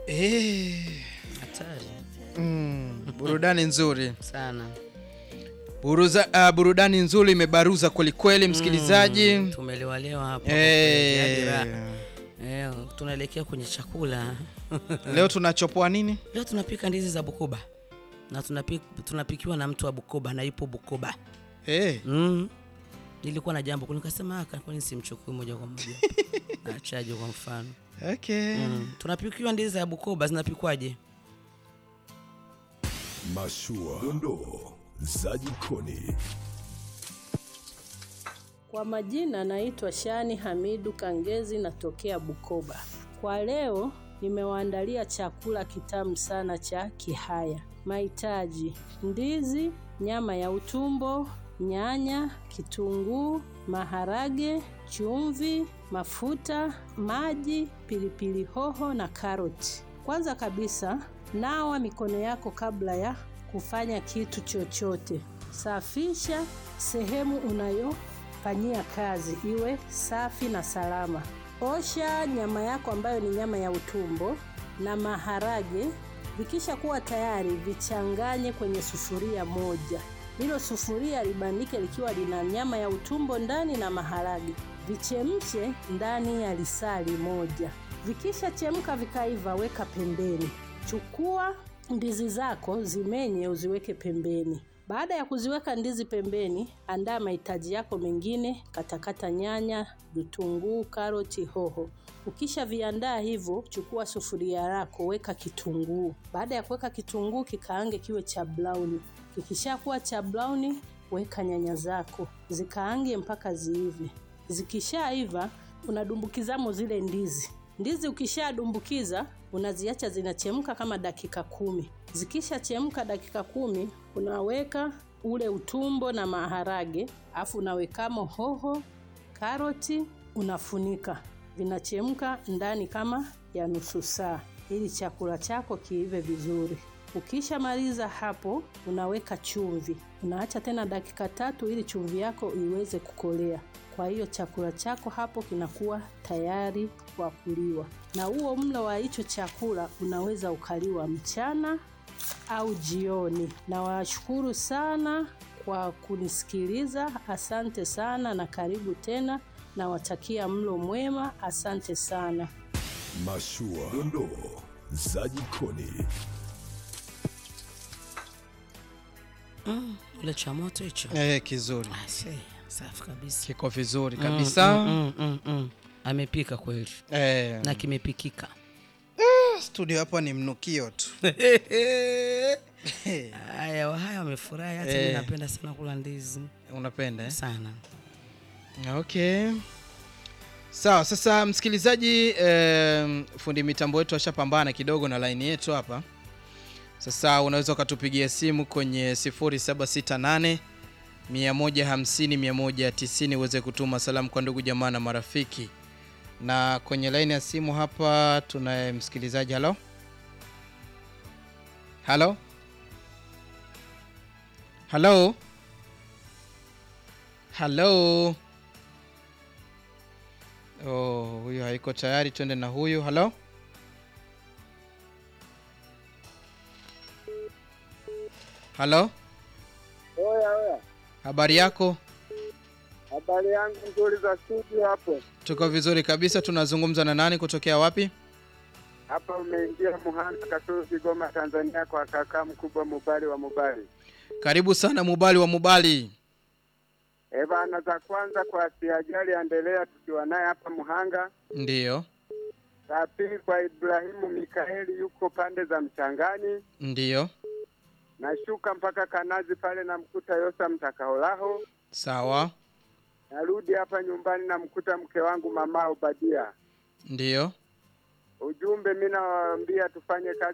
Eh, Hatari mm, burudani nzuri sana. Buruza, uh, burudani nzuri imebaruza kwelikweli msikilizaji Mm, tumelewalewa hapo. Eh, Hadi raha. Eh, tunaelekea kwenye chakula. leo tunachopoa nini Leo tunapika ndizi za Bukoba na tunapi, tunapikiwa na mtu wa Bukoba na ipo Bukoba. Eh, Mm. Nilikuwa na jambo kuni nikasema aka kwani simchukui moja kwa moja. Achaje kwa mfano. okay. Mm. Tunapikiwa ndizi za Bukoba zinapikwaje? Mashua, dondoo za jikoni. Kwa majina naitwa Shani Hamidu Kangezi, natokea Bukoba. Kwa leo nimewaandalia chakula kitamu sana cha Kihaya. Mahitaji: ndizi, nyama ya utumbo, nyanya, kitunguu, maharage, chumvi, mafuta, maji, pilipili hoho na karoti. Kwanza kabisa, nawa mikono yako kabla ya kufanya kitu chochote. Safisha sehemu unayo fanyia kazi iwe safi na salama. Osha nyama yako ambayo ni nyama ya utumbo na maharage. Vikisha kuwa tayari, vichanganye kwenye sufuria moja. Hilo sufuria libandike likiwa lina nyama ya utumbo ndani na maharage. Vichemshe ndani ya lisali moja. Vikisha chemka vikaiva, weka pembeni. Chukua ndizi zako zimenye, uziweke pembeni. Baada ya kuziweka ndizi pembeni, andaa mahitaji yako mengine, katakata nyanya, vitunguu, karoti, hoho. Ukisha viandaa hivyo, chukua sufuria lako, weka kitunguu. Baada ya kuweka kitunguu, kikaange kiwe cha brown. Kikishakuwa cha brown, weka nyanya zako, zikaange mpaka ziive. Zikishaiva, unadumbukizamo zile ndizi. Ndizi ukishadumbukiza unaziacha zinachemka kama dakika kumi. Zikishachemka dakika kumi, unaweka ule utumbo na maharage, afu unawekamo hoho, karoti, unafunika. Vinachemka ndani kama ya nusu saa, ili chakula chako kiive vizuri. Ukishamaliza hapo, unaweka chumvi, unaacha tena dakika tatu ili chumvi yako iweze kukolea. Kwa hiyo chakula chako hapo kinakuwa tayari kwa kuliwa, na huo mlo wa hicho chakula unaweza ukaliwa mchana au jioni. Na washukuru sana kwa kunisikiliza, asante sana na karibu tena. Nawatakia mlo mwema, asante sana. Mashua, dondoo za jikoni. Mm, ule cha moto hicho. Eh, kizuri Ah, see, safi kabisa. kiko vizuri Mm, kabisa mm, mm, mm, mm. Amepika kweli Eh, na kimepikika. studio hapa ni mnukio tu Haya, haya wamefurahi. Hata Eh. mimi napenda sana kula ndizi unapenda eh? sana. okay sawa sasa msikilizaji eh, fundi mitambo wetu ashapambana kidogo na laini yetu hapa sasa unaweza ukatupigia simu kwenye 0768 150 190 uweze kutuma salamu kwa ndugu jamaa na marafiki na kwenye laini ya simu hapa tunaye msikilizaji halo halo halo halo Oh, huyu haiko tayari, twende na huyu. Halo, halo, Oya oya, habari yako? habari yangu nzuri za studio hapo. Tuko vizuri kabisa. Tunazungumza na nani, kutokea wapi? Hapa umeingia Muhanga, Kasulu, Kigoma, Tanzania, kwa kaka mkubwa Mubali wa Mubali. Karibu sana Mubali wa Mubali. E bana, za kwanza kwa siajali endelea tukiwa naye hapa Muhanga. Ndiyo, La pili kwa Ibrahimu Mikaeli yuko pande za Mchangani, ndiyo, nashuka mpaka Kanazi pale namkuta Yosa Mtakaolaho, sawa, narudi hapa nyumbani namkuta mke wangu mama Obadia. ndiyo. Ujumbe mi nawaambia tufanye kazi